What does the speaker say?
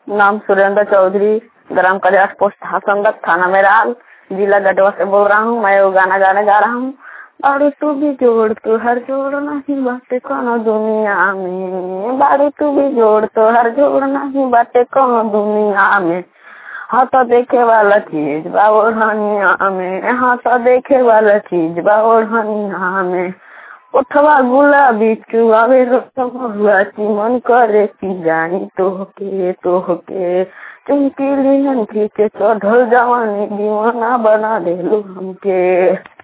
नाम सुरेंद्र चौधरी ग्राम कल्याण पोस्ट हसनगत थाना मेराल जिला गढ़वा से बोल रहा हूँ मैं वो गाना गाने जा रहा हूँ बारू तू भी जोड़ तो हर जोड़ नहीं बाटे कोनो दुनिया में बारू तू भी जोड़ तो हर जोड़ नहीं बाटे कोनो दुनिया में हाँ तो देखे वाला चीज बा ओढ़निया में हाँ तो देखे वाला चीज बा ओढ़निया में उठवा गुलाबी चुआवे हुआ मन करे की जानी तोहके तोहके चुमकी लिहन खींचे चढ़ल जवानी दीवाना बना देलू हमके